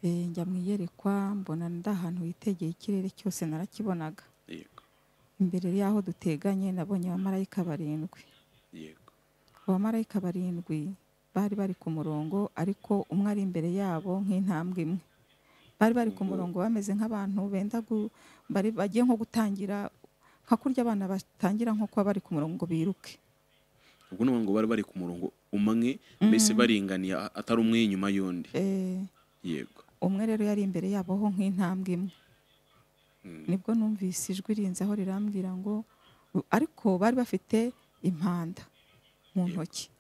Eh, njya mu iyerekwa mbona ndi ahantu hitegeye ikirere cyose narakibonaga, yego imbere y'aho duteganye nabonye abamarayika barindwi, yego abamarayika barindwi bari bari ku murongo ariko umwe ari imbere yabo nk'intambwe imwe, bari bari ku murongo bameze nk'abantu benda gu- bari bagiye nko gutangira nka kurya abana batangira nko kuba bari ku murongo ngo biruke, ubwo ni ngo bari bari ku murongo umwe mbese baringaniye a- atari umwe inyuma y'undi Eh, yego umwe rero yari imbere yabo ho nk'intambwe imwe Mm. nibwo numvise ijwi rinzaho rirambwira ngo ariko bari bafite impanda mu Yego. ntoki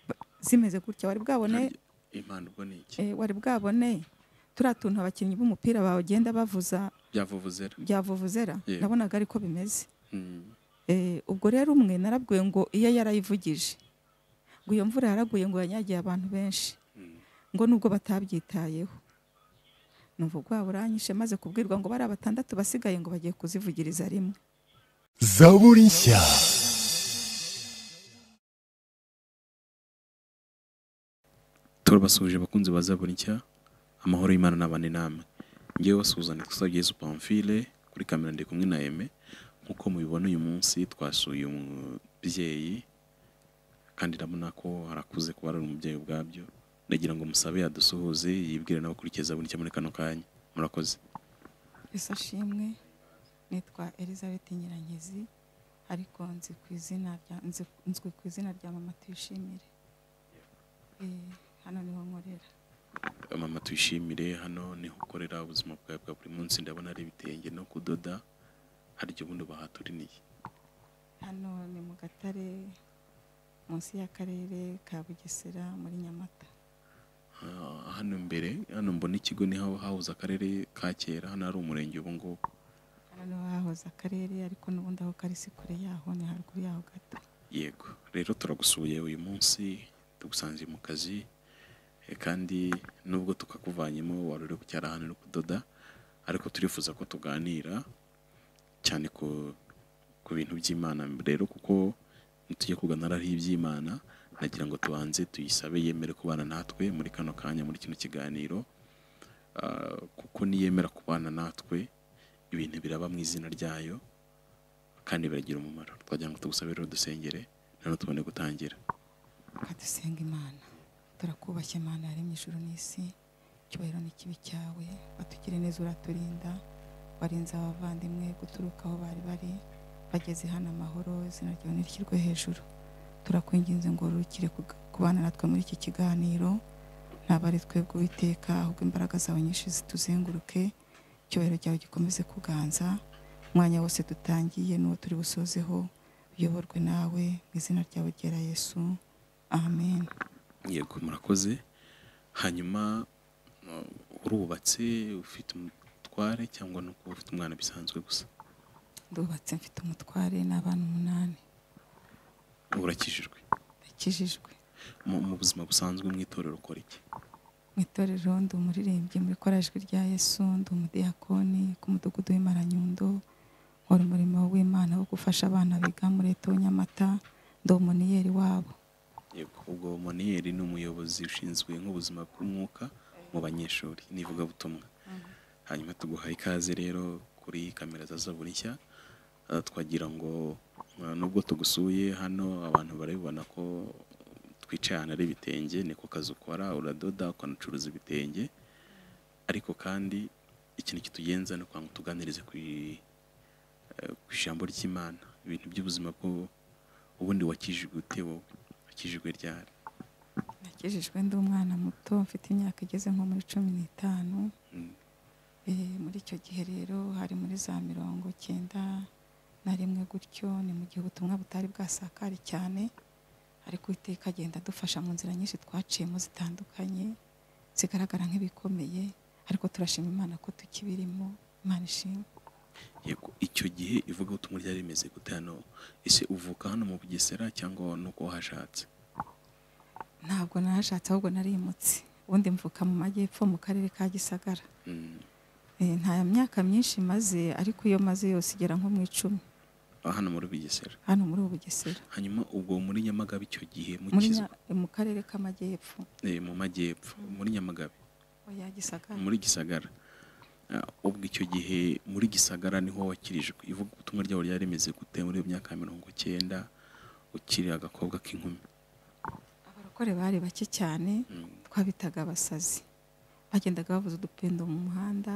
Ba- zimeze gutya wari bwabone Harya- impano ubwo ni eh, iki wari bwabone turiya tuntu abakinnyi b'umupira bagenda bavuza byavuvuzera byavuvuzera Yego. nabonaga ariko bimeze Mm. Eh, ubwo rero umwe narabwiwe ngo iyo yarayivugije ngo iyo mvura yaraguye ngo yanyagiye abantu benshi Mm. ngo nubwo batabyitayeho numva ubwoba buranyishe maze kubwirwa ngo bariya batandatu basigaye ngo bagiye kuzivugiriza rimwe zaburi nshya turabasuhuje abakunzi ba zaburi nshya amahoro y'imana n'abandi namwe ngewe wasuzana twasabye yesu pamfile kuri kamera ndi kumwe na eme nk'uko mubibona uyu munsi twasuye umubyeyi kandi ndabona ko arakuze kuba ari umubyeyi ubwabyo ndagira ngo musabe yadusuhuze yibwire nawe ukurikiza zaburi nshya muri kano kanya murakoze ese ashimwe nitwa elizabeth nyirangezi ariko nzi ku izina rya nzi- nzwi ku izina rya mama tuyishimire Eh, hano niho nkorera mama tuyishimire hano niho ukorera ubuzima bwawe bwa buri munsi ndabona ari ibitenge no kudoda hari igihe ubundi bahaturiniye hano ni mu gatare munsi y'akarere ka bugesera muri nyamata Ah, hano imbere hano mbona ikigo niho hahoze akarere ka kera hano hari umurenge ubu ngubu hano niho hahoze akarere ariko n'ubundi aho kari si kure yaho ni haruguru yaho gato yego rero turagusuye uyu munsi tugusanze mu kazi eh, kandi nubwo tukakuvanyemo wari uri gucyara hano uri kudoda ariko turifuza ko tuganira cyane ku, ku bintu by'imana rero kuko nitujya kuganira ari iby'imana nagira ngo tubanze tuyisabe yemere kubana natwe muri kano kanya muri kino kiganiro Ah, kuko niyemera kubana natwe ibintu biraba mu izina ryayo kandi biragira umumaro twagira ngo tugusabe rero dusengere noneho tubone gutangira dusenga imana turakubashye imana yaremye ijuru n'isi icyubahiro n'ikibi cyawe watugire neza uraturinda warinze abavandimwe guturuka aho bari bari bageze hano amahoro izina ryawe ntirishyirwe hejuru turakwinginze ngo rukire kubana natwe muri iki kiganiro ntabwo ari twebwe uwiteka ahubwo imbaraga zawe nyinshi zituzenguruke icyubahiro cyawe gikomeze kuganza umwanya wose dutangiye n'uwo turi busozeho uyoborwe nawe mu izina ryawe ryera yesu amen yego murakoze hanyuma uh, urubatse ufite umutware cyangwa ni uko ufite umwana bisanzwe gusa ndubatse mfite umutware n'abana umunani urakijijwe ndakijijwe mu mu buzima busanzwe mu itorero ukora iki mu itorero ndi umuririmbyi muri korajwi rya yesu ndi umudiyakoni ku mudugudu w'imaranyundo nkora umurimo w'imana wo gufasha abana biga muri leta nyamata ndi umuniyeri wabo yego ubwo moniyeri ni umuyobozi ushinzwe nk'ubuzima bw'umwuka mu banyeshuri n'ivugabutumwa hanyuma tuguha ikaze rero kuri kamera za zaburi nshya Ah, twagira ngo ah, nubwo tugusuye hano abantu barabibona ko twicaye ahantu ari ibitenge niko kazi ukora uradoda ukanacuruza ibitenge ariko kandi ikintu kitugenza ni ukwangu tuganirize ku i- eh, ku ijambo ry'imana ibintu by'ubuzima bwo ubundi wakijijwe ute wowe wakijijwe ryari nakijijwe ndi umwana muto mfite imyaka igeze nko muri cumi n'itanu Mm. Eh, muri icyo gihe rero hari muri za mirongo icyenda na rimwe gutyo ni mu gihe ubutumwa butari bwasakare cyane ariko iteka agenda adufasha mu nzira nyinshi twaciyemo zitandukanye zigaragara nk'ibikomeye ariko turashima imana ko tukibirimo imana ishimwe yego icyo gihe ivugabutumwa ryari rimeze gute hano ese uvuka hano mu bugesera cyangwa nuko wahashatse ntabwo narashatse ahubwo narimutse ubundi mvuka mu majyepfo mu karere ka gisagara Mm. Eh, nta myaka myinshi maze ariko iyo maze yose igera nko mu icumi Ah, hano muri bugesera hano muri ubu bugesera hanyuma ubwo muri nyamagabe icyo gihe muri mukizwa Nya- mu karere k'amajyepfo Eh, mu majyepfo muri nyamagabe oya gisagara muri gisagara Ah, ubwo icyo gihe muri gisagara niho wakirijwe ivuga ubutumwa ryawe ryari rimeze gute muri iyo myaka ya mirongo icyenda ukiri agakobwa k'inkumi abarokore bari bake cyane Mm. twabitaga abasazi bagendaga bavuza udupendo mu muhanda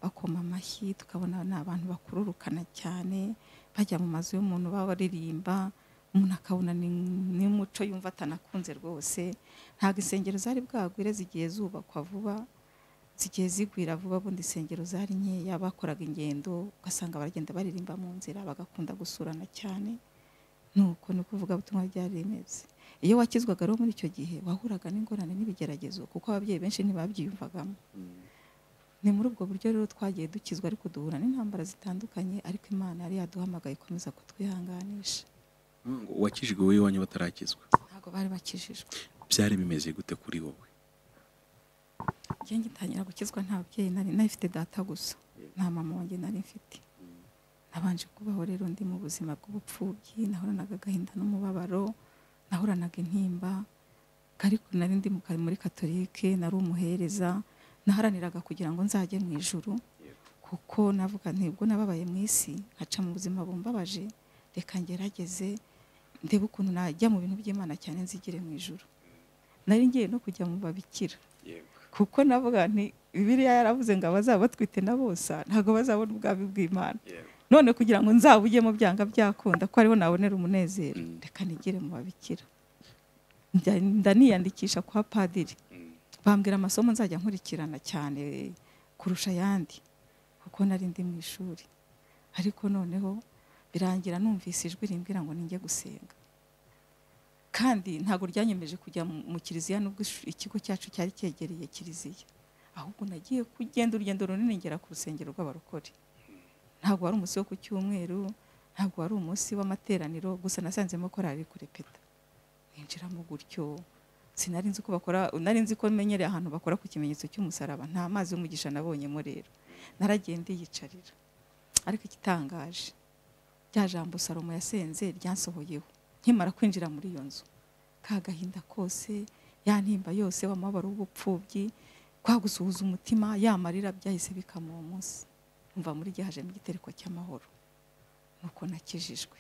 bakoma amashyi tukabona ni abantu bakururukana cyane bajya mu mazu y'umuntu baba baririmba umuntu akabona ni ni umuco yumva atanakunze rwose ntabwo insengero zari bwagwire zigiye zubakwa vuba zigiye zigwira vuba bundi insengero zari nkeya bakoraga ingendo ugasanga baragenda baririmba mu nzira bagakunda gusurana cyane nuko ni ukuvuga ubutumwa byari rimeze iyo wakizwaga rero muri icyo gihe wahuraga n'ingorane n'ibigeragezo kuko ababyeyi benshi ntibabyiyumvagamo ni muri ubwo buryo rero twagiye dukizwa ariko duhura n'intambara zitandukanye ariko imana yari yaduhamagaye ikomeza kutwihanganisha Ngo wakijijwe wowe iwanyu batarakizwa ntabwo bari bakijijwe byari bimeze gute kuri wowe njye ngitangira gukizwa nta babyeyi nari nayifite data gusa nta mama wanjye nari mfite nabanje kubaho rero ndi mu buzima bw'ubupfubyi nahoranaga agahinda n'umubabaro nahoranaga intimba ariko nari ndi mu ka- muri katolike nari umuhereza naharaniraga kugira ngo nzajye mu ijuru kuko navuga ntibwo nababaye mu isi nkaca mu buzima bumbabaje reka ngerageze ndebe ukuntu najya mu bintu by'imana cyane nzigire mu ijuru nari ngiye no kujya mu babikira kuko navuga nti bibiliya yaravuze ngo abazaba batwite na bosa ntabwo bazabona ubwami bw'imana none kugira ngo nzabujyemo byanga byakunda ko ariho nabonera umunezero Mm. reka nigire mu babikira Njya- ndaniyandikisha kwa padiri bambwira amasomo nzajya nkurikirana cyane kurusha ayandi kuko nari ndi mu ishuri ariko noneho birangira numvise ijwi rimbwira ngo ninjye gusenga kandi ntabwo ryanyemeje kujya mu- mu kiliziya nubwo ish- ikigo cyacu cyari cyegereye kiliziya ahubwo nagiye kugenda urugendo runini ngera ku rusengero rw'abarokore ntabwo wari umunsi wo ku cyumweru ntabwo wari umunsi w'amateraniro gusa nasanzemo korari iri kurepeta ninjiramo gutyo sinari nzi ko bakora nari nzi ko menyereye ahantu bakora ku kimenyetso cy'umusaraba nta mazi y'umugisha nabonyemo rero naragiye ndiyicarira ariko igitangaje rya jambo salomo yasenze ryansohoyeho nkimara kwinjira muri iyo nzu ka gahinda kose ya ntimba yose w'amabaro w'ubupfubyi kwa gusuhuza umutima ya marira byahise bikama uwo munsi umva muri gihe hajemo igitereko cy'amahoro nuko nakijijwe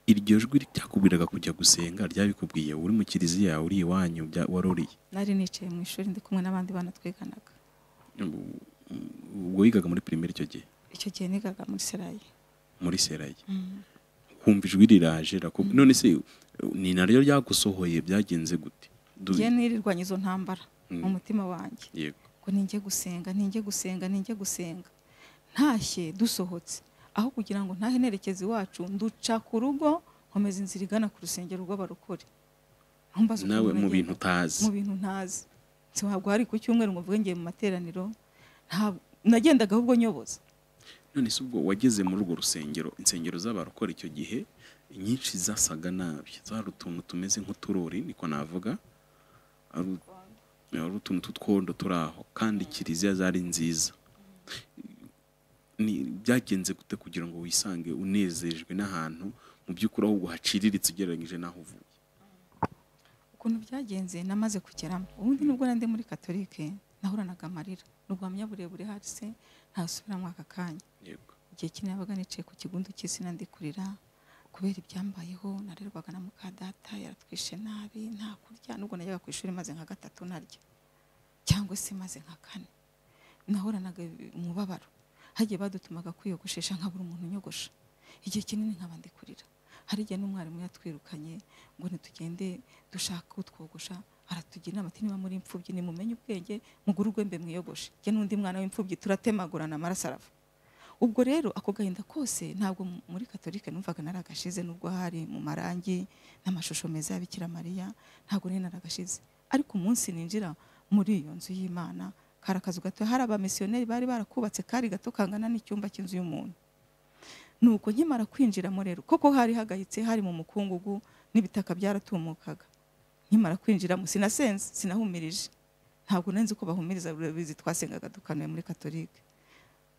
iryo jwi ryakubwiraga kujya gusenga ryabikubwiye uri mu kiliziya uri iwanyu bya- wari uriye nari nicaye mu ishuri ndi kumwe n'abandi bana twiganaga Ubu- ubwo wigaga muri pirimeri icyo gihe icyo gihe nigaga muri serayi muri serayi Mm. kumva ijwi riraje rakubwi- none se ni naryo ryagusohoye byagenze gute Du- njye nirirwanya izo ntambara Mm. mu mutima wanjye yego ngo ninjye gusenga ninjye gusenga ninjye gusenga ntashye dusohotse aho kugira ngo ntahe nerekeza iwacu nduca ku rugo nkomeza inzira igana ku rusengero rw'abarokore Aho mbaza ukuntu nawe mu bagenda. bintu utazi mu bintu ntazi ntabwo hari ku cyumweru ngo mvuge ngiye mu materaniro nta- nagendaga ahubwo nyoboza none se ubwo wageze muri urwo rusengero insengero z'abarokora icyo gihe inyinshi zasaga nabi zari utuntu tumeze nk'uturori niko navuga ari u- ari utuntu tw'utwondo turi aho kandi kiliziya zari nziza Ni- byagenze gute kugira ngo wisange unezejwe n'ahantu mu by'ukuri ahubwo haciriritse ugereranyije n'aho uvuye ukuntu byagenze namaze kugeramo ubundi nubwo nari ndi muri katolike nahoranaga amarira n'ubwamya burebure hasi se ntasubiramo aka kanya yego igihe kimwe yabaga nicaye ku kigundu cy'isi nandikurira kubera ibyambayeho narerwaga na muka data yaratwishe nabi nta kurya nubwo najyaga ku ishuri maze nka gatatu narya cyangwa se maze nka kane nahoranaga umubabaro hagiye badutumaga kwiyogoshesha nkabura umuntu unyogosha igihe kinini nkaba ndi kurira hari igihe n'umwarimu yatwirukanye ngo nitugende dushaka utwogosha aratugira inama ati niba muri imfubyi nimumenye ubwenge mugure urwembe mwiyogoshe jye n'undi mwana w'imfubyi turatemagurana amaraso arava ubwo rero ako gahinda kose ntabwo m- muri katolika numvaga naragashize nubwo hari mu marangi n'amashusho meza ya bikira mariya ntabwo nari naragashize ariko umunsi ninjira muri iyo nzu y'imana kari akazu gato hari abamisiyoneri bari barakubatse kari gato kangana n'icyumba cy'inzu y'umuntu nuko nkimara kwinjiramo rero koko hari hagayitse hari mu mukungugu n'ibitaka byaratumukaga nkimara kwinjiramo sinasenze sinahumirije ntabwo nari nzi ko bahumiriza bizi twasengaga dukanuye muri katolike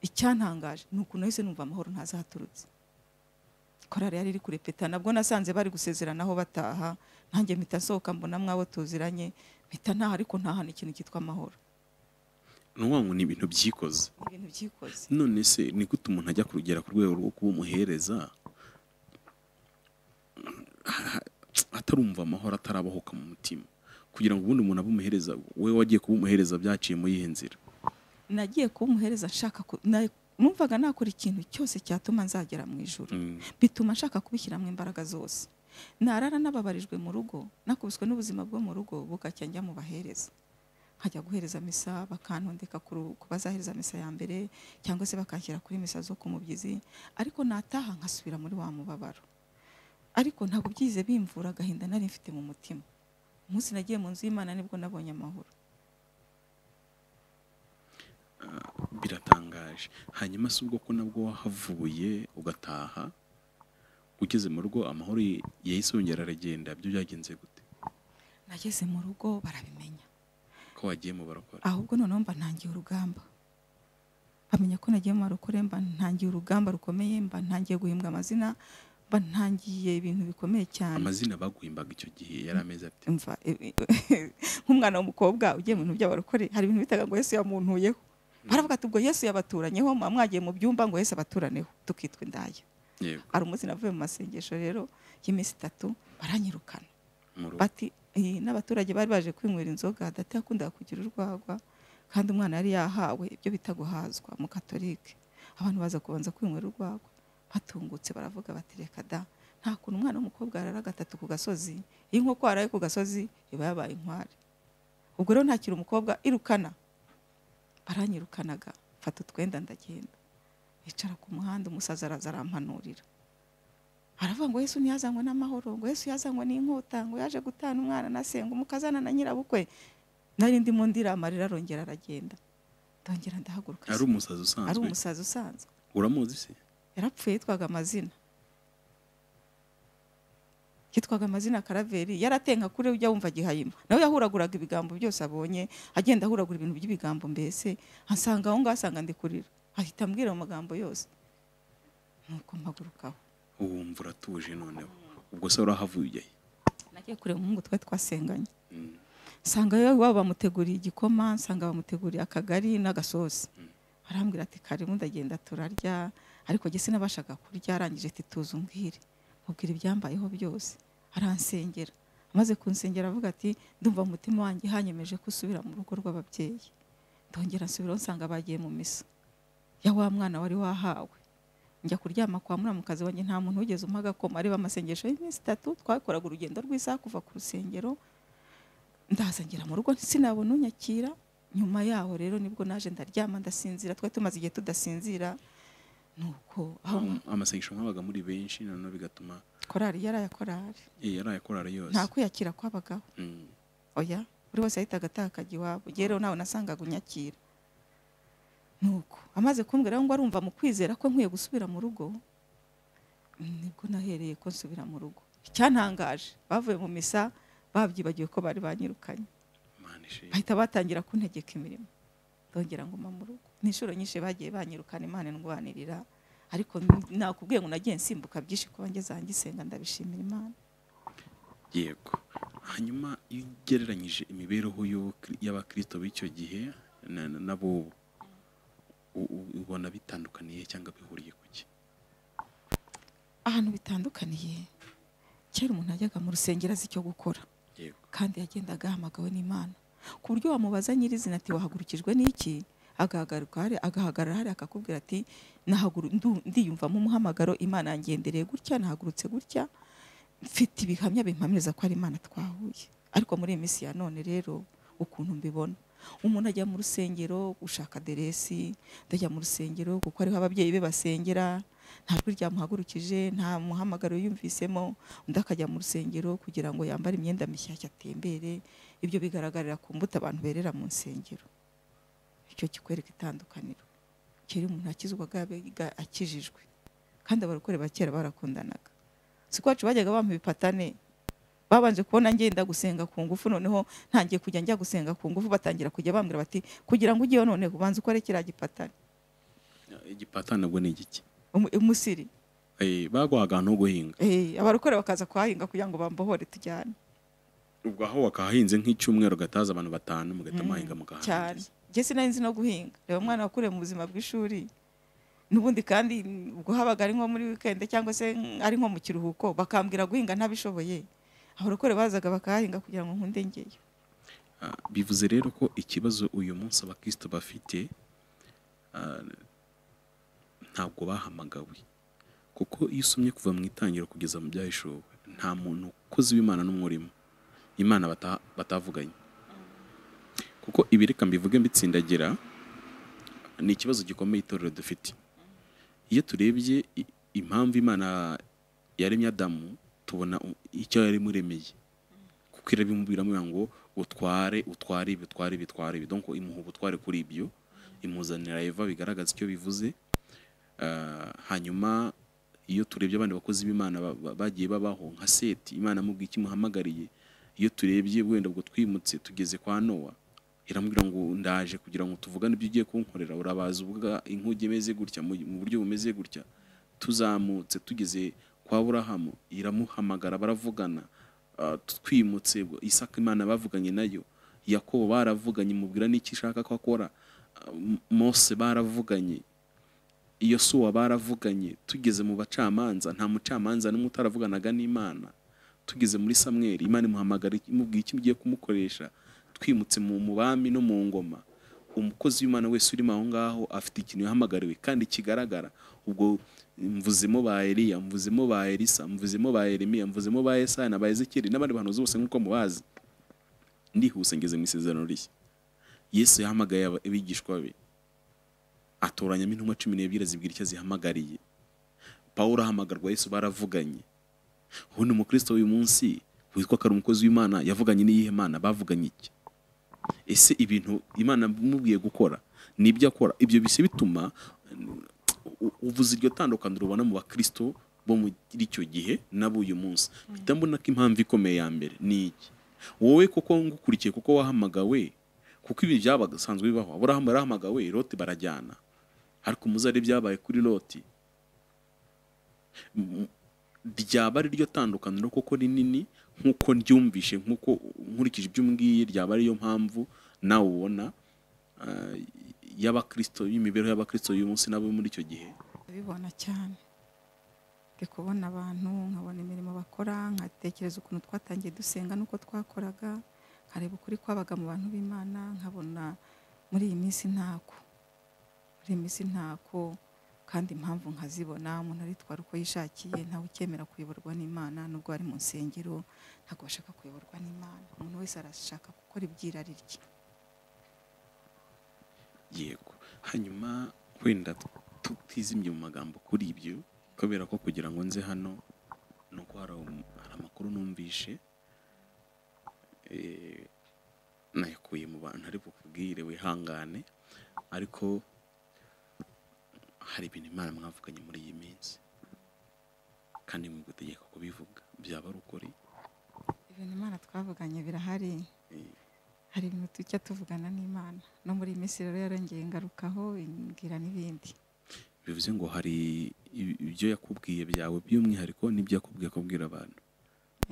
icyantangaje ni ukuntu nahise numva amahoro ntaza haturutse korari yari iri kurepeta nabwo nasanze bari gusezeranaho bataha nanjye mpita nsohoka mbona mwabo tuziranye mpita ntaha ariko ntaha n'ikintu cyitwa amahoro nuvuga ngo ni ibintu byikoze ibintu byikoze none se ni gute umuntu ajya kurugera ku rwego rwo kuba umuhereza atarumva amahoro atarabahuka mu mutima kugira ngo ubundi umuntu abe umuhereza we wagiye kuba umuhereza byaciye muri iyi nzira nagiye kuba umuhereza nshaka ku- na- numvaga nakora ikintu cyose cyatuma nzagera mu ijoro bituma nshaka kubishyiramo imbaraga zose narara nababarijwe mu rugo nakubiswe n'ubuzima bwo mu rugo bugacya njya mu bahereza nkajya guhereza misa bakantondeka ku ru- ku bazahereza misa ya mbere cyangwa se bakanshyira kuri misa zo ku mubyizi ariko nataha nkasubira muri wa mubabaro ariko ntabwo byize bimvura agahinda nari mfite mu mutima umunsi nagiye mu nzu y'imana nibwo nabonye amahoro biratangaje hanyuma si ubwo ko nabwo wahavuye ugataha ugeze mu rugo amahoro ye- yahise yongera aragenda byo byagenze gute nageze mu rugo barabimenya ko wagiyemo barakora ahubwo noneho mba ntangiye urugamba bamenya ko nagiye mu marokore mba ntangiye urugamba rukomeye mba ntangiye guhimbwa amazina mba ntangiye ibintu bikomeye cyane amazina baguhimbaga icyo gihe yari amezi ati mva e- e- nk'umwana w'umukobwa ugiye mu bintu by'abarokore hari ibintu bitaga ngo yesu yamuntuyeho baravuga ati ubwo yesu yabaturanyeho muba mwagiye mu byumba ngo yesu abaturaneho tukitwa indaya yego hari umunsi navuye mu masengesho rero y'iminsi itatu baranyirukana mu rugo bati "Eh, n'abaturage bari baje kwinywera inzoga data yakundaga kugira urwagwa kandi umwana yari yahawe ibyo bita guhazwa mu katolike abantu baza kubanza kwinywera urwagwa batungutse baravuga bati reka da nta kuntu umwana w'umukobwa yarara gatatu ku gasozi iyo inkoko yaraye ku gasozi iba yabaye inkware ubwo rero ntakiri umukobwa irukana baranyirukanaga mfata utwenda ndagenda nicara ku muhanda umusaza araza arampanurira aravuga ngo yesu ntiyazanywe n'amahoro ngo yesu yazanywe n'inkota ngo yaje gutana umwana na se ngo umukazana na nyirabukwe nari ndimo ndira amarira arongera aragenda ndongera ndahaguruka ari umusazi ari usanzwe umusazi usanzwe uramuzi se yarapfuye yitwaga amazina yitwaga amazina karaveri yaratenga kuri ujya wumva gihayima nawe yahuraguraga ibigambo byose abonye agenda ahuragura ibintu by'ibigambo mbese asanga aho ngaho asanga ndikurira ahita ambwira mu magambo yose nuko mpagurukaho wumva uratuje noneho ubwo se warahavuye nagiye kureba umuhungu twari twasenganye Mm. nsanga yo iwabo bamuteguriye igikoma nsanga bamuteguriye akagari n'agasosi arambwira ati karibu ndagenda turarya ariko jye sinabashaga kurya arangije ati tuza umbwire mubwira ibyambayeho byose aransengera amaze kunsengera avuga ati ndumva mu mutima wanjye hanyemeje ko usubira mu rugo rw'ababyeyi ndongera nsubiraho nsanga bagiye mu misa ya wa mwana wari wahawe njya kuryama kwa muramukazi wanjye nta muntu wigeze umpa agakoma areba amasengesho y'iminsi itatu twakoraga urugendo rw'isaha kuva ku rusengero ndaza ngera mu rugo sinabona unyakira nyuma yaho rero nibwo naje ndaryama ndasinzira twari tumaze igihe tudasinzira nuko aho amasengesho nk'abaga muri benshi noneho bigatuma korari yaraye korari eh, yaraye akorara yose nta kwiyakira kw'abagabo Mm. oya buri wese yahitaga atakaga iwabo njyewe rero nawe nasangaga unyakira nuko amaze kumbwira ngo arumva mu kwizera ko nkwiye gusubira mu rugo nibwo nahereye ko nsubira mu rugo icyantangaje bavuye mu misa babyibagiwe ko bari banyirukanye Mana ishe. bahita batangira kuntegeka imirimo ndongera ngo mpa mu rugo ni inshuro nyinshi bagiye banyirukana imana indwanirira ariko nakubwiye ngo nagiye nsimbuka byinshi kuba ngeze ahanjye isenga ndabishimira imana yego hanyuma iyo ugereranyije imibereho y'abakri- y'abakristo b'icyo gihe na- na- n'ab'ubu u- u- ubona bitandukaniye cyangwa bihuriye ku ki ahantu bitandukaniye kera umuntu yajyaga mu rusengero azi icyo gukora yego kandi yagendaga ahamagawe n'imana ku buryo wamubaza nyirizina ati wahagurukijwe n'iki agahagaruka hari agahagarara hari akakubwira ati nahaguru ndu- ndiyumvamo umuhamagaro imana yangendereye gutya nahagurutse gutya mfite ibihamya bimpamiriza ko ari imana twahuye ariko muri iyi minsi ya none rero ukuntu mbibona umuntu ajya mu rusengero gushaka aderesi ndajya mu rusengero kuko ariho ababyeyi be basengera nta jwi ryamuhagurukije nta muhamagaro yumvisemo undi akajya mu rusengero kugira ngo yambare imyenda mishyashya atembere ibyo bigaragarira ku mbuto abantu berera mu nsengero icyo kikwereka itandukaniro kera umuntu akizwaga yabaga akijijwe kandi abarokore ba kera barakundanaga si ko wacu bajyaga bampa ibipatane babanje kubona ngenda gusenga ku ngufu noneho ntangiye kujya njya gusenga ku ngufu batangira kujya bambwira bati kugira ngo ujyeyo none ubanza ukore kiriya gipatane igipatana ubwo ni igiki Umu- umusiri Eh, baguhaga ahantu ho guhinga Eh, abarokore bakaza kuhahinga kugira ngo bambohore tujyane ubwo aho wakahahinze nk'icyumweru gataza abantu batanu mugahita muhahinga mukahangiza cyane njye sinari nzi no guhinga reba umwana wakuriye mu buzima bw'ishuri n'ubundi kandi ubwo habaga ari nko muri wikendi cyangwa se ari nko mu kiruhuko bakambwira guhinga ntabishoboye abarokore bazaga bakahahinga kugira ngo nkunde ngeyo Ah, bivuze rero ko ikibazo uyu munsi abakristo bafite ah, ntabwo bahamagawe kuko iyo usomye kuva mu itangiriro kugeza mu byahishuwe nta muntu ukoze w'imana n'umurimo imana bata- batavuganye kuko ibi reka mbivuge mbitsindagira ni ikibazo gikomeye itorero dufite iyo turebye i- impamvu imana yaremye adamu tubona u- icyo yaremuremeye kuko irabimubwiramo ivuga ngo utware utware ibi utware ibi utware ibi donc imuha ubutware kuri ibyo imuzanira eva bigaragaza icyo bivuze Ah, hanyuma iyo turebye abandi bakozi b'imana ba- ba- bagiye babaho nka seti imana amubwiye icyo imuhamagariye iyo turebye wenda ubwo twimutse tugeze kwa nowa iramubwira ngo ndaje kugira ngo tuvugane ibyo ugiye kunkorera urabaza uvuga inkuge imeze gutya mu mu buryo bumeze gutya tuzamutse tugeze kwa burahamu iramuhamagara baravugana Ah, twimutse isaka imana bavuganye nayo yakobo baravuganye imubwira n'icyo ishaka ko akora Ah, M- mose baravuganye iyo suwa baravuganye tugeze mu bacamanza nta mucamanza n'umwe utaravuganaga n'imana tugeze muri samweri imana imuhamagara imubwira icyo ugiye kumukoresha twimutse mu mu bami no mu ngoma umukozi w'imana wese urimo aho ngaho afite ikintu yahamagariwe kandi kigaragara ubwo mvuzemo ba eliya mvuzemo ba elisa mvuzemo ba yeremiya mvuzemo ba yesaya na ba ezekeri n'abandi bantu bose nk'uko mubazi ndihuse ngeze mu isezerano rishya yesu yahamagaye aba- abigishwa be atoranyamo intumwa cumi n'ebyiri zibwira icyo zihamagariye pawulo ahamagarwa yesu baravuganye ubundi umukristo w'uyu munsi witwa ko ari umukozi w'imana yavuganye n'iyihe mana bavuganye iki ese ibintu imana imubwiye gukora ni ibyo akora ibyo bise bituma u- u- uvuze iryo tandukaniro ubona mu bakristo bo muri icyo gihe nabo uyu munsi mpita mbona ko impamvu ikomeye ya mbere ni iki wowe koko ngukurikiye kuko wahamagawe kuko ibi byabasanzwe bibaho aburahamu yarahamagawe lote barajyana ariko umuzare byabaye kuri loti M- ryaba ari ryo tandukaniro koko rinini nk'uko ryumvishe nk'uko nkurikije ibyo umbwiye ryaba ariyo mpamvu nawe ubona ah, y'abakristo y'imibereho y'abakristo y'uyu munsi n'abo muri icyo gihe ndabibona cyane ndi kubona abantu nkabona imirimo bakora nkatekereza ukuntu twatangiye dusenga n'uko twakoraga nkareba ukuri kwabaga mu bantu b'imana nkabona muri iyi minsi ntako muri iyi minsi ntako kandi impamvu nkazibona umuntu aritwara uko yishakiye ntawe ukemera kuyoborwa n'imana nubwo ari mu nsengero ntabwo bashaka kuyoborwa n'imana umuntu wese arashaka gukora ibyirari rye yego hanyuma wenda tutizimye mu magambo kuri ibyo kubera ko kugira ngo nze hano ni uko hari um- hari amakuru numvishe eh, nayakuye mu bantu ari bukubwire wihangane ariko hari ibintu imana mwavuganye muri iyi minsi kandi mwigutegeka kubivuga byaba ari ukuri ibintu imana twavuganye birahari eh, hari ibintu tujya tuvugana n'imana no muri iyi minsi rero yarongeye ngarukaho imbwira n'ibindi bivuze ngo hari i- ibyo yakubwiye byawe by'umwihariko n'ibyo yakubwiye kubwira abantu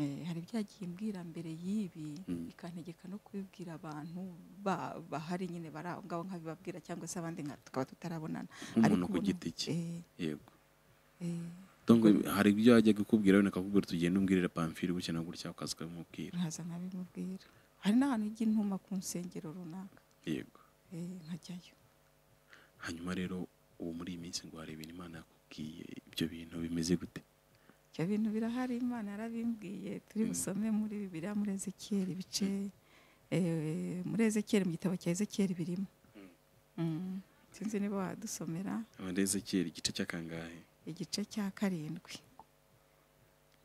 Eh, hari ibyo yagiye imbwira mbere y'ibi Mm. ikantegeka no kubibwira abantu ba- bahari nyine bari aho ngaho nkabibabwira cyangwa se abandi nka tukaba tutarabonana nk'umuntu ku ubona- giti cye eh, yego eh, Donc, hari ibyo yajya kukubwira wenda akakubwira tugenda umbwirire pamfiri gutya na gutya ukaza ukamubwira nkaza nkabimubwira hari n'ahantu ijya intuma ku nsengero runaka yego eh, nkajyayo hanyuma rero ubu muri iyi minsi ngo hari ibintu imana yakubwiye ibyo bintu bimeze gute ibyo bintu birahari imana yarabimbwiye turi busome muri bibiriya muri ezekiyeli ibice eh, muri ezekiyeli mu gitabo cya ezekiyeli birimo Mm. sinzi niba wadusomera abandi ezekiyeli igice cya kangahe igice cya karindwi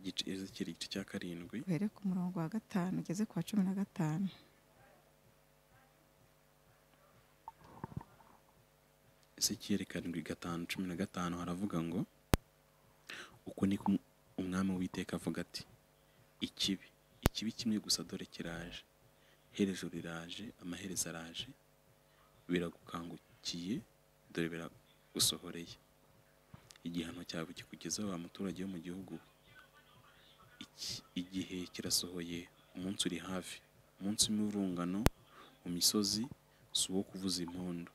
Igice- ezekiyeli igice cya karindwi uhere ku murongo wa gatanu ugeze ku wa cumi na gatanu ezekiyeli karindwi gatanu cumi na gatanu haravuga ngo uko ni ko umwami w'iteka avuga ati ikibi ikibi kimwe gusa dore kiraje herezo riraje amaherezo araje biragukangukiye dore biragusohoreye igihano cyawe kikugezeho wa muturage wo mu gihugu Iki- igihe kirasohoye umunsi uri hafi umunsi w'imivurungano mu misozi si uwo kuvuza impundu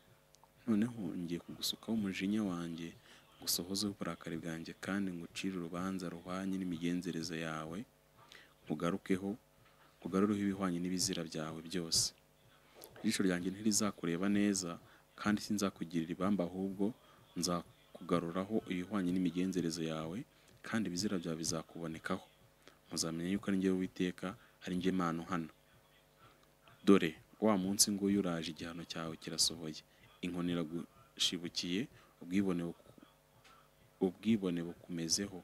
noneho ngiye kugusukaho umujinya wanjye ngusohozeho uburakari bwanjye kandi ngucire urubanza ruhwanye n'imigenzereze yawe ngugarukeho ngugarureho ibihwanye n'ibizira byawe byose ijisho ryanjye ntirizakureba neza kandi sinzakugirira ibamba ahubwo nzakugaruraho ibihwanye n'imigenzereze yawe kandi ibizira byawe bizakubonekaho muzamenya yuko ari njyewe witeka ari njye Imana hano dore wa munsi nguyu uraje igihano cyawe kirasohoye inkoni iragushibukiye ubwibone buku- ubwibone bukumezeho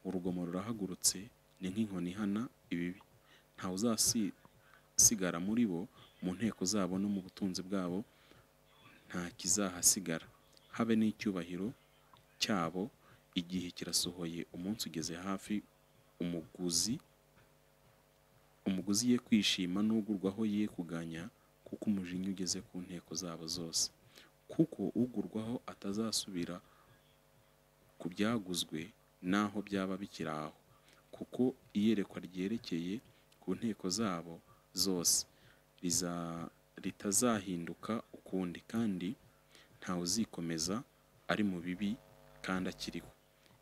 urugomo rurahagurutse ni nk'inkoni ihana ibibi ntawe uzasigara muri bo mu nteko zabo no mu butunzi bwabo nta kizahasigara habe n'icyubahiro cyabo igihe kirasohoye umunsi ugeze hafi umuguzi umuguzi ye kwishima n'ugurwaho ye kuganya kuko umujinya ugeze ku nteko zabo zose kuko ugurwaho atazasubira ku byaguzwe n'aho byaba bikiri aho kuko iyerekwa ryerekeye ku nteko zabo zose riza- ritazahinduka ukundi kandi ntawe uzikomeza ari mu bibi kandi akiriho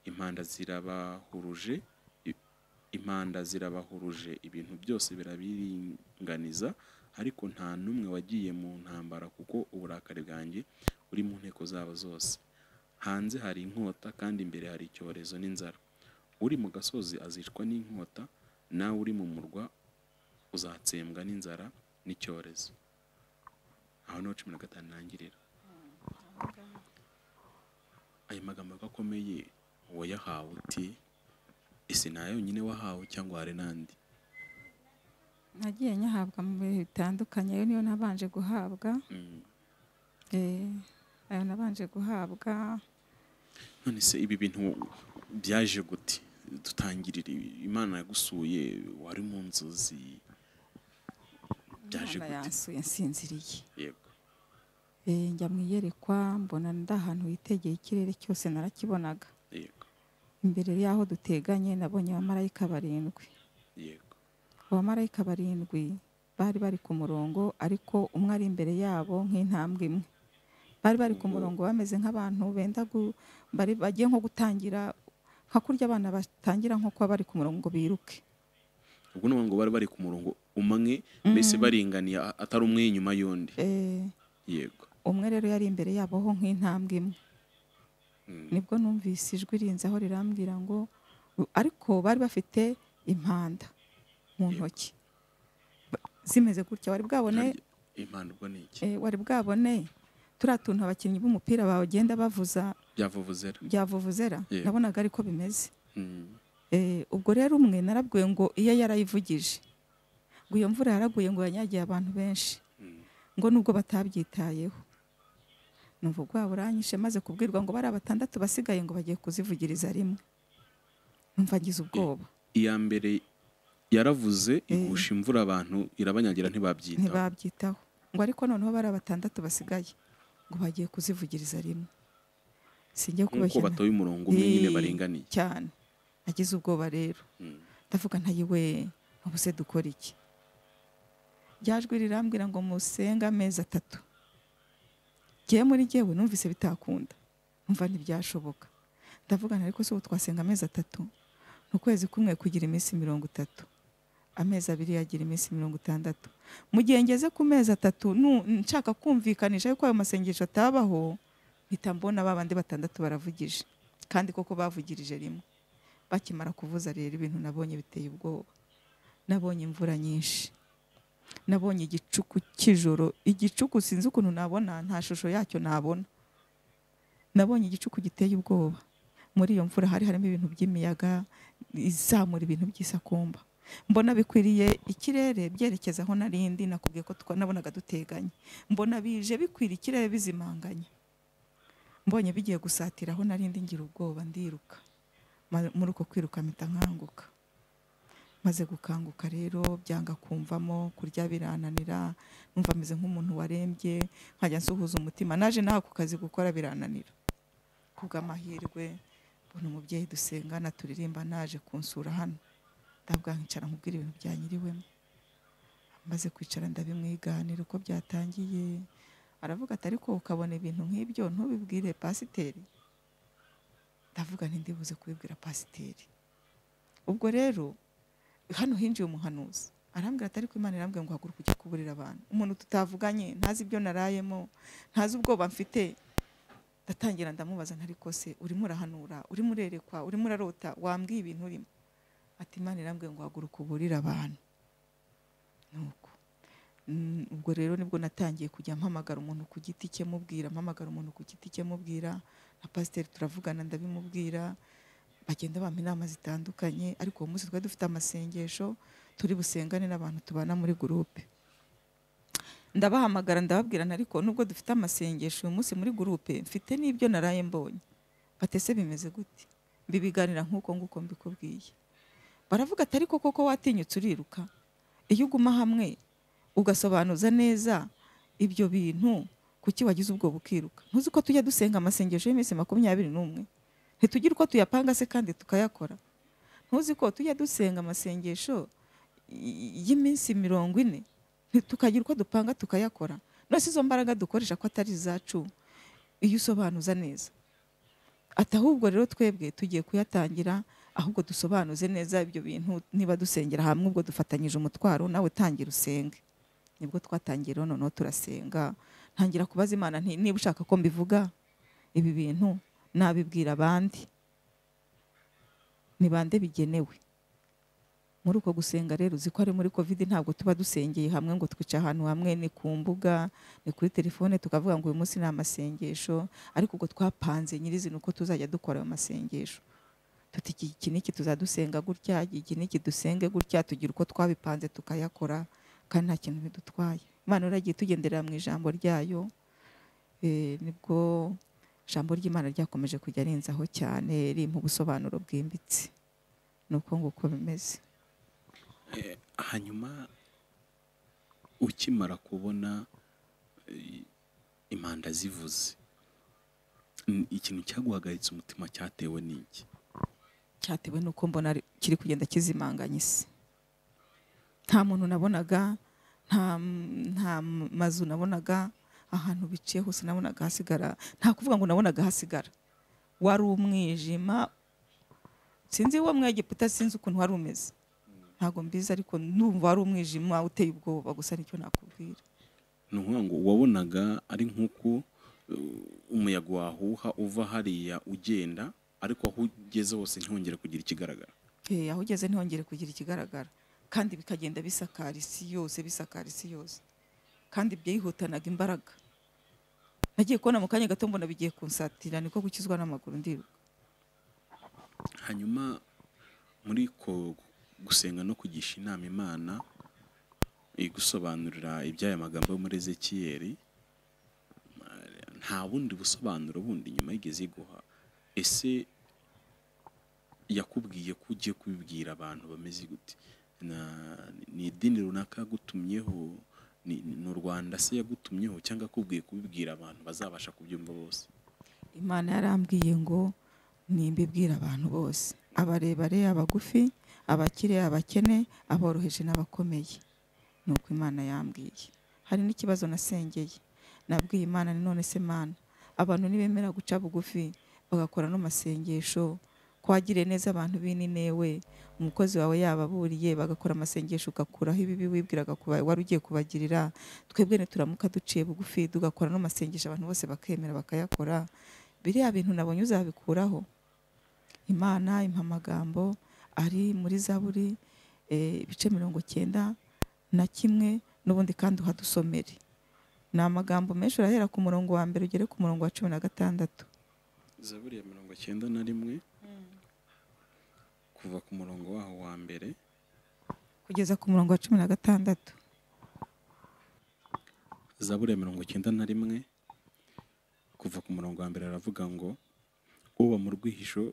impanda zirabahuruje i- impanda zirabahuruje ibintu byose birabiringaniza ariko nta n'umwe wagiye mu ntambara kuko uburakari bwanjye buri mu nteko zabo zose hanze hari inkota kandi imbere hari icyorezo n'inzara uri mu gasozi azicwa n'inkota nawe uri mu murwa uzatsembwa n'inzara n'icyorezo aho niho cumi na gatanu irangirira ayo magambo ko akomeye wayahawe uti ese nayo yonyine wahawe cyangwa hari n'andi nagiye nyahabwa mu bihe bitandukanye ayo niyo nabanje guhabwa Mm. eh, ayo nabanje guhabwa none se ibi bintu byaje gute dutangirire imana yagusuye wari mu nzozi byaje Imana gute yansuye nsinziriye yego Eh, njya mu iyerekwa mbona ndi ahantu hitegeye ikirere cyose narakibonaga yego imbere y'aho duteganye nabonye abamarayika barindwi yego abamarayika barindwi bari bari ku murongo ariko umwe ari imbere yabo nk'intambwe imwe bari bari ku murongo bameze nk'abantu benda gu- bari bagiye nko gutangira nka kurya abana batangira nko kuba bari ku murongo ngo biruke ubwo ni ukuvuga ngo bari bari ku murongo umwe mbese baringaniye a- atari umwe inyuma y'undi Eh, yego umwe rero yari imbere yabo ho nk'intambwe imwe Mm. nibwo numvise ijwi rinzaho rirambwira ngo ariko bari bafite impanda mu ntoki Ba- zimeze gutya wari bwabone impano ubwo ni iki eh, wari bwabone turiya tuntu abakinnyi b'umupira bagenda bavuza byavuvuzera byavuvuzera Yeah. nabonaga ariko bimeze Mm. Eh, ubwo rero umwe narabwiwe ngo iyo yarayivugije ngo iyo mvura yaraguye ngo yanyagiye abantu benshi Mm. ngo nubwo batabyitayeho numva ubwabo uranyishe maze kubwirwa ngo bari batandatu basigaye ngo bagiye kuzivugiriza rimwe numva ngize ubwoba iya mbere yaravuze igusha imvura abantu irabanyagira ntibabyitaho ntibabyitaho ngo ariko noneho bari batandatu basigaye ngo bagiye kuzivugiriza rimwe singiye nk'uko kubeshya na- batoye umurongo umwe nyine Eh, baringaniye cyane nagize ubwoba rero Mm. ndavuga ntayiwe ubuse dukora iki ryajwi rirambwira ngo musenge amezi atatu ngewe muri ngewe numvise bitakunda numva ntibyashoboka ndavugana ariko se ubu twasenga amezi atatu ni ukwezi kumwe kugira iminsi mirongo itatu amezi abiri yagira iminsi mirongo itandatu mu gihe ngeze ku mezi atatu nu- nshaka kumvikanisha yuko ayo masengesho atabaho mpita mbona ba bandi batandatu baravugije kandi koko bavugirije rimwe bakimara kuvuza rero ibintu nabonye biteye ubwoba nabonye imvura nyinshi nabonye igicuku cy'ijoro igicuku sinzi ukuntu nabona nta shusho yacyo nabona nabonye igicuku giteye ubwoba muri iyo mvura hari harimo ibintu by'imiyaga izamura ibintu by'isakumba mbona bikwiriye ikirere byerekeza aho narindi nakubwiye ko twa- nabonaga duteganye mbona bije bikwiriye ikirere bizimanganye mbonye bigiye gusatira aho narindi ngira ubwoba ndiruka Ma- muri uko kwiruka mpita nkanguka maze gukanguka rero byanga kumvamo kurya birananira numva ameze nk'umuntu warembye nkajya nsuhuza umutima naje nawe ako kazi gukora birananira ku bw'amahirwe mbona umubyeyi dusengana turirimba naje kunsura hano ndabwa nkicara nkubwira ibintu byanyiriwemo maze kwicara ndabimwiganira uko byatangiye aravuga ati ariko ukabona ibintu nk'ibyo ntubibwire pasiteri ndavuga ntindibuze kubibwira pasiteri ubwo rero hano hinjiye umuhanuzi arambwira ati ariko imana irambwira ngo haguruka ujye kuburira abantu umuntu tutavuganye ntazi ibyo narayemo ntazi ubwoba mfite ndatangira ndamubaza ntariko se urimo urahanura urimo urerekwa urimo urarota wambwiye ibintu urimo ati imana irambwira ngo haguruka uburire abantu nuko Mm, ubwo rero nibwo natangiye kujya mpamagara umuntu ku giti cye mubwira mpamagara umuntu ku giti cye mubwira na pasiteri turavugana ndabimubwira bagenda bampa inama zitandukanye ariko uwo munsi twari dufite amasengesho turi busengane n'abantu tubana muri gurupe ndabahamagara ndababwirana ariko nubwo dufite amasengesho uyu munsi muri gurupe mfite n'ibyo naraye mbonye batese bimeze gute mbibiganira nk'uko nguko mbikubwiye baravuga ati ariko koko watinyutse uriruka iyo uguma hamwe ugasobanuza neza ibyo bintu kuki wagize ubwo bukiruka ntuzi ko tujya dusenga amasengesho y'iminsi makumyabiri n'umwe ntitugire uko tuyapanga se kandi tukayakora ntuzi ko tujya dusenga amasengesho y- y'iminsi mirongo ine ntitukagira uko dupanga tukayakora none se izo mbaraga dukoresha ko atari izacu iyo usobanuza neza ati ahubwo rero twebwe tugiye kuyatangira ahubwo dusobanuze neza ibyo bintu niba dusengera hamwe ubwo dufatanyije umutwaro nawe tangira usenge nibwo twatangiye rero noneho turasenga ntangira kubaza imana nti niba ushaka ko mbivuga ibi bintu nabibwira abandi ni bande bigenewe muri uko gusenga rero uzi ko ari muri covid ntabwo tuba dusengeye hamwe ngo twica ahantu hamwe ni ku mbuga ni kuri telefone tukavuga ngo uyu munsi ni amasengesho ariko ubwo twapanze nyirizina uko tuzajya dukora ayo masengesho tuti iki iki n'iki tuzadusenga gutya iki n'iki dusenge gutya tugira uko twabipanze tukayakora kandi nta kintu bidutwaye imana uragiye tugendera mu ijambo ryayo eh, nibwo ijambo ry'imana ryakomeje kujya rinzaho cyane rimpa ubusobanuro bwimbitse ni uko nguko bimeze Eh, hanyuma ukimara kubona eh, impanda zivuze n- ikintu cyaguhagaritse umutima cyatewe n'iki cyatewe n'uko mbona ari- kiri kugenda kizimanganya isi nta muntu nabonaga nta nta mazu nabonaga ahantu biciye hose nabonaga hasigara nta kuvuga ngo nabonaga hasigara wari umwijima sinzi uwo mwegiputa sinzi ukuntu wari umeze ntabwo mbizi ariko ndumva wari umwijima uteye ubwoba gusa nicyo nakubwira ni ukuvuga ngo wabonaga ari nk'uko eh, umuyaga wahuha uva hariya ugenda ariko aho ugeze hose ntihongere kugira ikigaragara Eh, aho ugeze ntihongere kugira ikigaragara kandi bikagenda bisakara isi yose bisakara isi yose kandi byihutanaga imbaraga nagiye kubona mu kanya gato mbona bigiye kunsatira niko gukizwa n'amaguru ndiruka hanyuma muri ko gusenga no kugisha inama imana igusobanurira iby'aya magambo yo muri ezekiyeri eh, nta bundi busobanuro bundi nyuma yigeze iguha ese yakubwiye ko ugiye kubibwira abantu bameze gute Na- ni idini runaka yagutumyeho ni ni u rwanda se yagutumyeho cyangwa akubwiye kubibwira abantu bazabasha kubyumva bose imana yarambwiye ngo nimbibwira abantu bose abarebare abagufi abakire abakene aboroheje n'abakomeye ni uko imana yambwiye hari n'ikibazo nasengeye nabwiye imana ni none se mana abantu nibemera guca bugufi bagakora n'amasengesho ko wagiriye neza abantu b'ininewe umukozi wawe yababuriye bagakora amasengesho ugakuraho ibibi wibwiraga kuba wari ugiye kubagirira twebwe nituramuka duciye bugufi tugakora n'amasengesho abantu bose bakemera bakayakora biriya bintu nabonye uzabikuraho imana impa amagambo ari muri zaburi eh, ibice mirongo cyenda na kimwe n'ubundi kandi uhadusomere ni amagambo menshi urahera ku murongo wa mbere ugere ku murongo wa cumi na gatandatu zaburi ya mirongo cyenda na rimwe kuva ku murongo waho wa mbere kugeza ku murongo wa cumi na gatandatu zaburi ya mirongo icyenda na rimwe kuva ku murongo wa mbere aravuga ngo uba mu rwihisho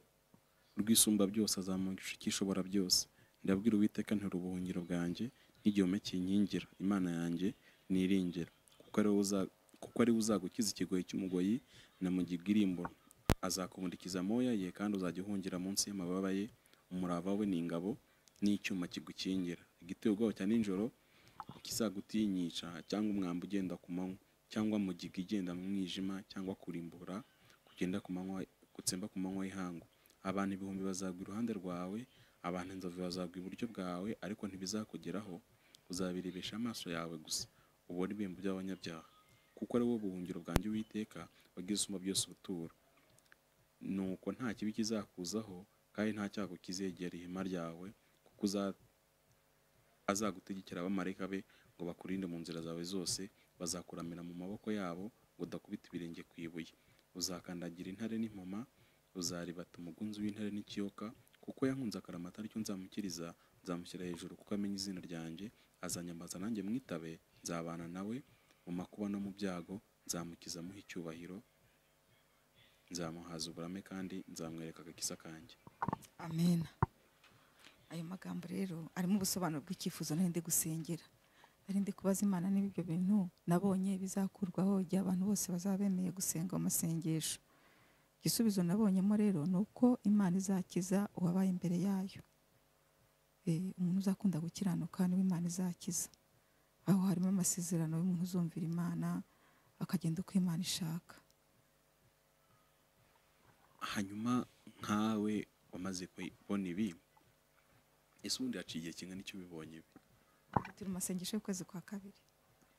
rw'isumba byose azamugisha icyishobora byose ndabwira uwiteka ntera ubuhungiro bwanjye n'igihome kinkingira imana yanjye niringira kuko ari we uza- kuko ari we uzagukiza ikigoyi cy'umugoyi na mu gigirimbura azakumulikiza amoya ye kandi uzajya uhungira munsi y'amababa ye umurava we ni ingabo n'icyuma kigukingira igitego cya nijoro ikizagutinyisha cyangwa umwambi ugenda ku manywa cyangwa mugiga igenda mu mwijima cyangwa kurimbura kugenda ku manywa gutsemba ku manywa y'ihangu abantu ibihumbi bazagwa iruhande rwawe abantu inzovu bazagwa iburyo bwawe ariko ntibizakugeraho uzabirebesha amaso yawe gusa ubone ibihembo by'abanyabyaha kuko ari wowe buhungiro bwanjye uwiteka wagize usumba byose ubuturo nuko nta kibi kizakuzaho kandi nta cyago kizegera ihema ryawe kuko uza- azagutegekera abamarayika be ngo bakurinde mu nzira zawe zose bazakuramira mu maboko yabo ngo udakubita ibirenge ku ibuye uzakandagira intare n'impoma uzaribata umugunzi w'intare n'ikiyoka kuko yankunze akaramata aricyo nzamukiriza nzamushyira hejuru kuko amenya izina ryanjye azanyambaza nanjye mwitabe nzabana nawe mu makuba no mu byago nzamukiza amuha icyubahiro nzamuhaza uburame kandi nzamwereka agakiza kanjye amen ayo magambo rero arimo ubusobanuro bw'icyifuzo nari ndi gusengera nari ndi kubaza imana niba ibyo bintu nabonye bizakurwaho igihe abantu bose bazaba bemeye gusenga mu masengesho igisubizo nabonyemo rero ni uko imana izakiza uwabaye imbere yayo Eh, umuntu uzakunda gukiranuka niwe imana izakiza aho harimo amasezerano y'umuntu uzumvira imana akagenda uko imana ishaka hanyuma nkawe wamaze kubona ibi ese ubundi haciye igihe kingana icyo ubibonye ibi turi mu masengesho y'ukwezi kwa kabiri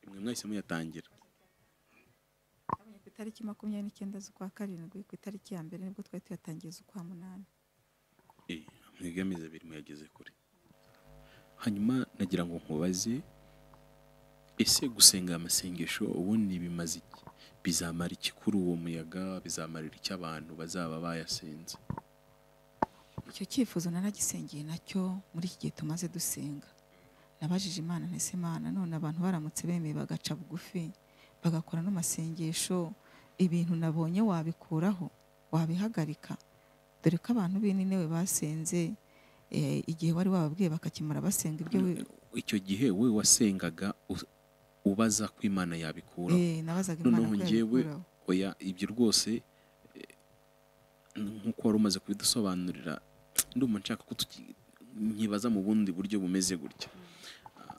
imwe mwahise muyatangira Twabonye ku itariki makumyabiri n'icyenda z'ukwa karindwi ku itariki ya mbere nibwo twari tuyatangiye z'ukwa munani Eh, mwebwe amezi abiri muyageze kure hanyuma nagira ngo nkubaze ese gusenga aya masengesho ubundi bimaze iki bizamara iki kuri uwo muyaga bizamarira icyo abantu bazaba bayasenze icyo cyifuzo naragisengeye nacyo muri iki gihe tumaze dusenga nabajije imana ntese imana none abantu baramutse bemeye bagaca bugufi bagakora n'amasengesho ibintu nabonye wabikuraho wabihagarika dore ko abantu b'intewe basenze eh, igihe wari wababwiye bakakimara basenga ibyo we- icyo gihe we wasengaga u- ubaza ko imana yabikuraho eh, nabazaga imana noneho ko njyewe yabikuraho oya ibyo rwose eh, nk'uko wari umaze kubidusobanurira ndumva nshaka ko tuki- nkibaza mu bundi buryo bumeze gutya Ah,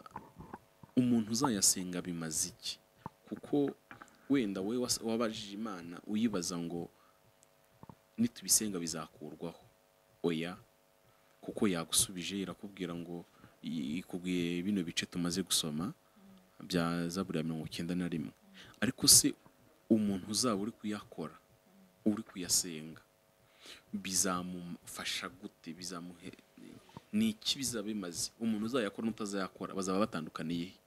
umuntu uzayasenga bimaze iki kuko wenda wowe was- wabajije imana uyibaza ngo nitubisenga bizakurwaho oya kuko yagusubije irakubwira ngo i- ikubwiye bino bice tumaze gusoma bya zaburi ya mirongo icyenda na rimwe ariko se umuntu uzaba uri kuyakora uri kuyasenga bizamufasha gute bizamuhe ni iki bizaba bimaze umuntu uzayakora n'utazayakora bazaba batandukaniye he?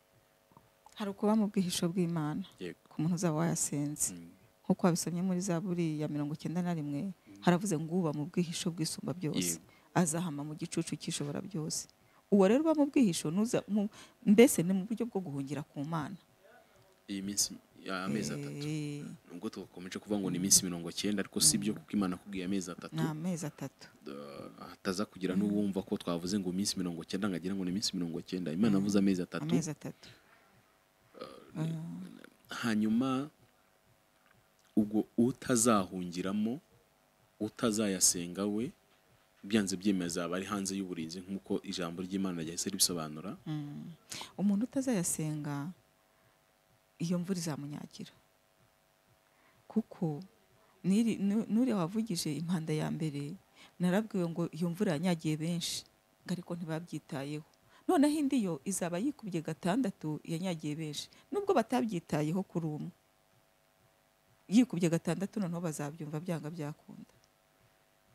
hari ukuba mu bwihisho bw'imana yego ku muntu uzaba wayasenze Mm. nk'uko wabisomye muri zaburi ya mirongo icyenda na rimwe haravuze ngo uba mu bwihisho bw'isumba byose Yego. azahama mu gicucu cy'ishobora byose uwo rero uba mu bwihisho n'uza- mu- mbese ni mu buryo bwo guhungira ku mana iyi minsi amezi atatu Eh, nubwo tugakomeje kuvuga ngo ni iminsi mirongo cyenda ariko si byo kuko imana akubwiye amezi atatu ni amezi atatu Uh, hataza kugira n'uwumva ko twavuze ngo iminsi mirongo cyenda ngo agira ngo ni iminsi mirongo cyenda imana avuze amezi atatu amezi atatu hanyuma ubwo utazahungiramo utazayasenga we byanze byemeye azaba ari hanze y'uburinzi nk'uko ijambo ry'imana ryahise ribisobanura umuntu utazayasenga iyo mvura izamunyagira kuko n'iri- nu- n'uriya wavugije impanda ya mbere narabwiwe ngo iyo mvura yanyagiye benshi ngo ariko ntibabyitayeho noneho indi yo izaba yikubye gatandatu yanyagiye benshi nubwo batabyitayeho kuri umwe yikubye gatandatu noneho bazabyumva byanga byakunda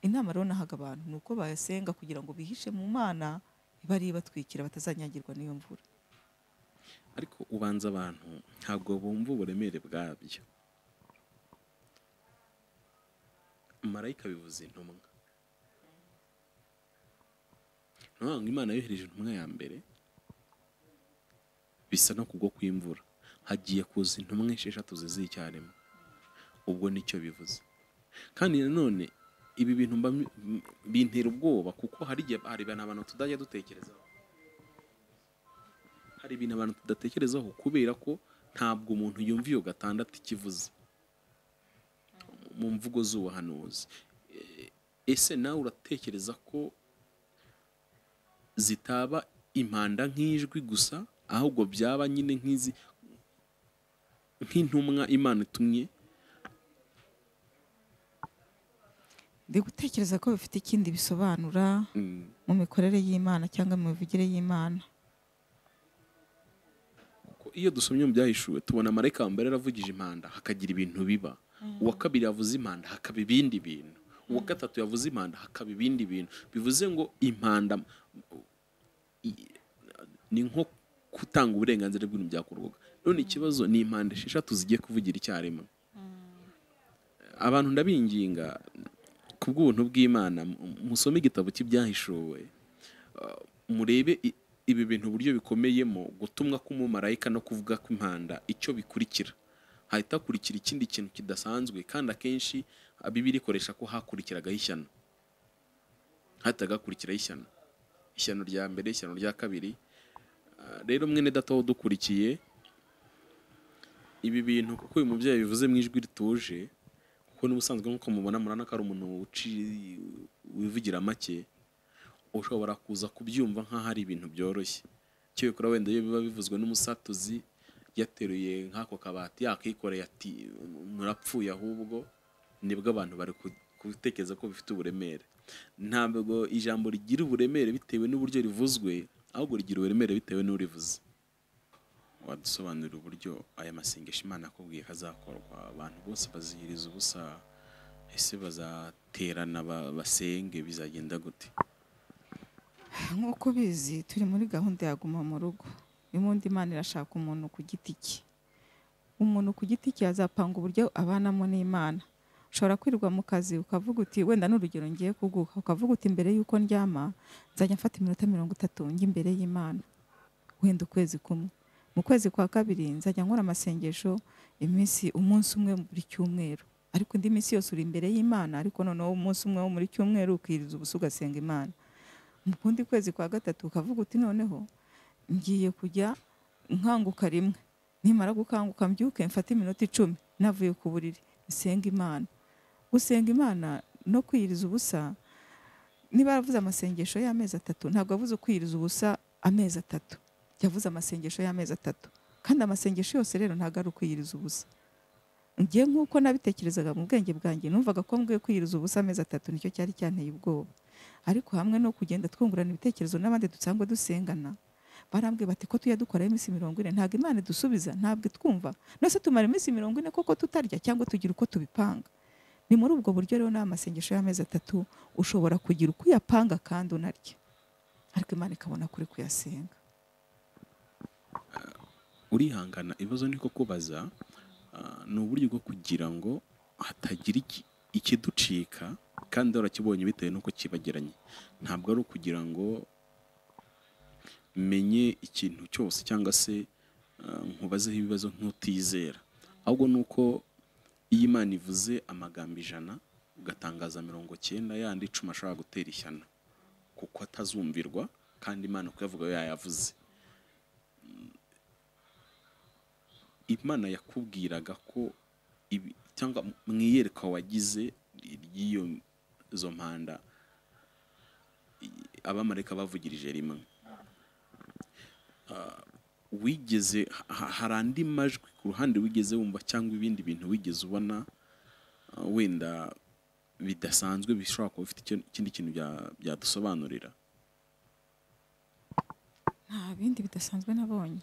inama rero nahaga abantu ni uko bayasenga kugira ngo bihishe mu mana ibari ibatwikira batazanyagirwa n'iyo mvura ariko ubanza abantu ntabwo bumva uburemere bwabyo marayika bivuze intumwa ni ukuvuga ngo imana yohereje intumwa ya mbere bisa no kugwa kw'imvura hagiye kuza intumwa esheshatu ziziye icyarimwe ubwo nicyo bivuze kandi nanone ibi bintu mba- m- bintera ubwoba kuko hari igihe hari ibintu abantu tutajya dutekerezaho hari ibintu abantu tudatekerezaho kubera ko ntabwo umuntu yumva iyo gatandatu ikivuze mu mvugo z'ubuhanuzi E- ese nawe uratekereza ko zitaba impanda nk'ijwi gusa ahubwo byaba nyine nk'izi nk'intumwa imana itumye ndi gutekereza ko bifite ikindi bisobanura mm, mu mikorere y'imana cyangwa mu mivugire y'imana ko iyo dusomye mu byahishuwe tubona marayika wa mbere yaravugije impanda hakagira ibintu biba uwa kabiri yavuze impanda hakaba ibindi bintu uwa gatatu yavuze impanda hakaba ibindi bintu bivuze ngo impanda i- ni nko gutanga uburenganzira bw'ibintu byakorwaga none ikibazo ni impanda esheshatu zigiye kuvugira icyarimwe abantu ndabinginga ku bw'ubuntu bw'imana mu- musome igitabo cy'ibyahishuwe murebe i- ibi bintu uburyo bikomeyemo gutumwa k'umumarayika no kuvuga kw'impanda icyo bikurikira hahita hakurikira ikindi kintu kidasanzwe kandi akenshi ah, bibiliya ikoresha ko hakurikiragaho ishyano hahitaga hakurikiraho ishyano ishyano rya mbere ishyano rya kabiri Ah, rero mwene data dukurikiye ibi bintu kuko uyu mubyeyi bivuze mu ijwi rituje kuko n'ubusanzwe nk'uko mubona murana ko ari umuntu uci- wivugira make ushobora kuza kubyumva nk'aho ari ibintu byoroshye cyokora wenda iyo biba bivuzwe n'umusatuzi yateruye nk'ako kabati yakikoreye ati murapfuye ahubwo nibwo abantu bari ku- gutekereza ko bifite uburemere ntabwo ijambo rigira uburemere bitewe n'uburyo rivuzwe ahubwo rigira uburemere bitewe n'urivuze wadusobanurira uburyo aya masengesho imana akubwiye ko azakorwa abantu bose bazihiriza ubusa ese bazaterana ba- basenge bizagenda gute nk'uko ubizi turi muri gahunda ya guma mu rugo imbundi imana irashaka umuntu ku giti cye umuntu ku giti cye yazapanga uburyo abanamo n'imana ushobora kwirirwa mu kazi ukavuga uti wenda n'urugero ngiye kuguha ukavuga uti mbere y'uko ndyama nzajya mfata iminota mirongo itatu njya imbere y'imana wenda ukwezi kumwe mu kwezi kwa kabiri nzajya nkora amasengesho iminsi umunsi umwe buri cyumweru ariko indi minsi yose uri imbere y'imana ariko noneho umunsi umwe wo muri cyumweru ukiriza ubusa ugasenga imana mu kundi kwezi kwa gatatu ukavuga uti noneho ngiye kujya nkanguka rimwe nimara gukanguka mbyuke mfate iminota icumi navuye ku buriri nsenga imana gusenga imana no kwiyiriza ubusa niba yaravuze amasengesho y'amezi atatu ntabwo yavuze kwiyiriza ubusa amezi atatu yavuze amasengesho y'amezi atatu kandi amasengesho yose rero ntabwo ari ukwiyiriza ubusa ngiye nk'uko nabitekerezaga mu bwenge bwanjye numvaga ko mbwiye kwiyiriza ubusa amezi atatu nicyo cyari cyanteye ubwoba ariko hamwe no kugenda twungurana ibitekerezo n'abandi dusangwa dusengana barambwiye bati ko tujya dukora iminsi mirongo ine ntabwo imana idusubiza ntabwo itwumva nose tumara iminsi mirongo ine koko tutarya cyangwa tugira uko tubipanga ni muri ubwo buryo rero n'aya masengesho y'amezi atatu ushobora kugira uko uyapanga kandi unarya ariko imana ikabona kuri kuyasenga urihangana ibibazo ni ko kubaza ah, ni uburyo bwo kugira ngo hatagira iki- ikiducika kandi warakibonye bitewe n'uko kibagiranye ntabwo ari ukugira ngo menye ikintu cyose cyangwa se ah, nkubazeho ibibazo nk'utizera ahubwo ni uko iyo imana ivuze amagambo ijana ugatangaza mirongo cyenda yandi icumi ashobora gutera ishyano kuko atazumvirwa kandi imana kuyavuga yayavuze imana yakubwiraga ko ibi- cyangwa mu iyerekwa wagize ry'iyo zo mpanda i- abamarayika bavugirije rimwe Ah, wigeze ha- ha- hari andi majwi ku ruhande wigeze wumva cyangwa ibindi bintu wigeze ubona ah, wenda bidasanzwe bishobora kuba bifite icyo- ikindi kintu bya- byadusobanurira nta bindi bidasanzwe nabonye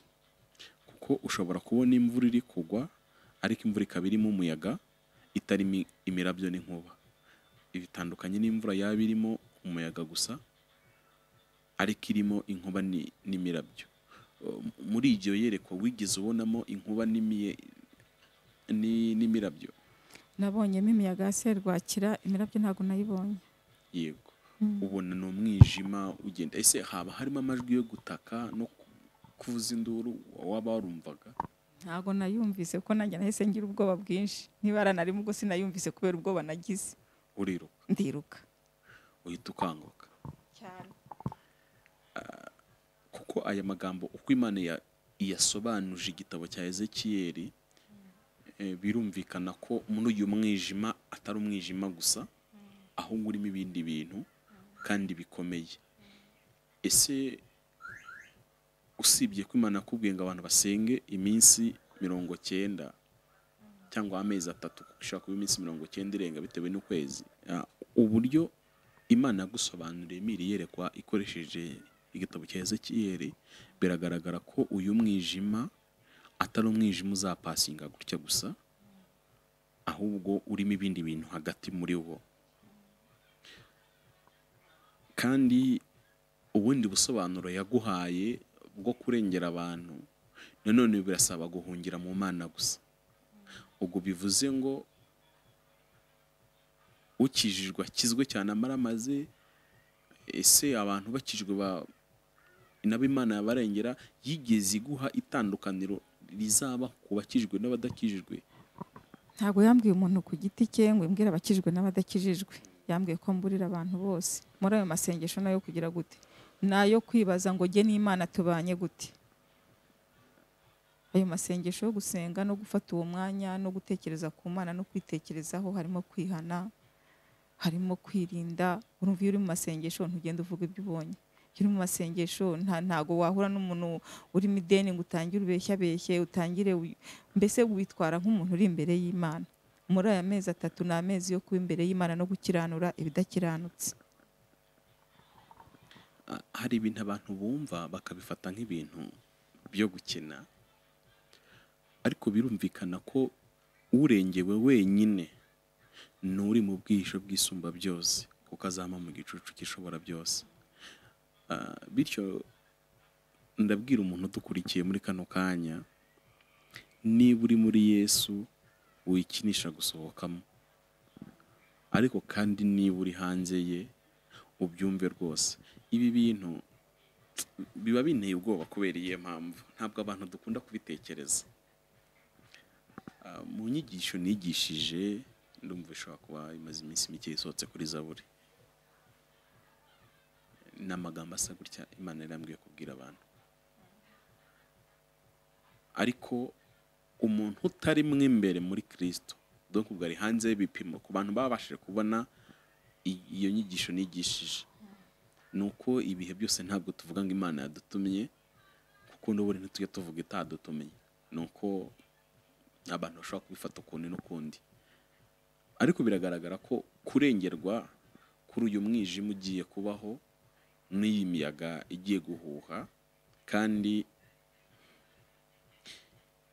kuko ushobora kubona imvura iri kugwa ariko imvura ikaba irimo umuyaga itarimo i- imirabyo n'inkuba ibitandukanye n'imvura yaba irimo umuyaga gusa ariko irimo inkuba ni- n'imirabyo Um, muri iryo yerekwa wigeze ubonamo inkuba n'imie- ni- n'imirabyo nabonyemo imiyaga ya serwakira imirabyo ntabwo nayibonye yego ubona ni umwijima ugenda ese haba harimo amajwi yo gutaka no ku- kuvuza induru waba warumvaga ntabwo nayumvise ko nanjye nahise ngira ubwoba bwinshi nibara nari ubwo sinayumvise kubera ubwoba nagize uriruka ndiruka uhita ukanguka cyane kuko aya magambo uko imana ya- iyasobanuje igitabo cya ezekiyeli eh, birumvikana ko muri uyu mwijima atari umwijima gusa ahubwo urimo ibindi bintu kandi bikomeye ese usibye ko imana yakubwiye ngo abantu basenge iminsi mirongo cyenda cyangwa amezi atatu kuko ishobora kuba iminsi mirongo cyenda irenga bitewe n'ukwezi Ah, uburyo imana yagusobanuriye imiri yerekwa ikoresheje igitabo cya ezekiyeri biragaragara ko uyu mwijima atari umwijima uzapasinga gutya gusa ahubwo urimo ibindi bintu hagati muri wo kandi ubundi busobanuro yaguhaye bwo kurengera abantu nanone birasaba guhungira mu mana gusa ubwo bivuze ngo ukijijwe akizwe cyane amara amaze ese abantu bakijwe ba- nabo imana yabarengera yigeze iguha itandukaniro rizaba ku bakijijwe n'abadakijijwe ntabwo yambwiye umuntu ku giti cye ngo imbwire abakijijwe n'abadakijijwe yambwiye ko mburira abantu bose muri ayo masengesho nayo kugira gute nayo kwibaza ngo jye n'imana tubanye gute ayo masengesho yo gusenga no gufata uwo mwanya no gutekereza ku mana no kwitekerezaho harimo kwihana harimo kwirinda urumva iyo uri mu masengesho ntugenda uvuga ibyo ubonye iyo uri mu masengesho nta ntago wahura n'umuntu urimo ideni ngo utangire ubeshyabeshye utangire wi- mbese witwara nk'umuntu uri imbere y'imana muri aya mezi atatu ni amezi yo kuba imbere y'imana no gukiranura ibidakiranutse Ah, hari ibintu abantu bumva bakabifata nk'ibintu byo gukina ariko birumvikana ko urengewe wenyine ni uri mu bwihisho bw'isumba byose kuko azama mu gicucu cy'ishobora byose Ah, bityo ndabwira umuntu udukurikiye muri kano kanya niba uri muri yesu wikinisha gusohokamo ariko kandi niba uri hanze ye ubyumve rwose ibi bintu biba binteye ubwoba kubera iyihe mpamvu ntabwo abantu dukunda kubitekereza Ah, mu nyigisho nigishije ndumva ishobora kuba imaze iminsi mike isohotse kuri zaburi ni amagambo asa gutya imana yarambwiye kubwira abantu ariko umuntu utari mo imbere muri kirisito dore ubwo ari hanze y'ibipimo ku bantu babashije kubona i- iyo nyigisho nigishije ni uko ibihe byose ntabwo tuvuga ngo imana yadutumye kuko n'ubundi ntitujya tuvuga itadutumye ni uko abantu bashobora kubifata ukundi n'ukundi ariko biragaragara ko kurengerwa kuri uyu mwijima ugiye kubaho n'iyi miyaga igiye guhuha kandi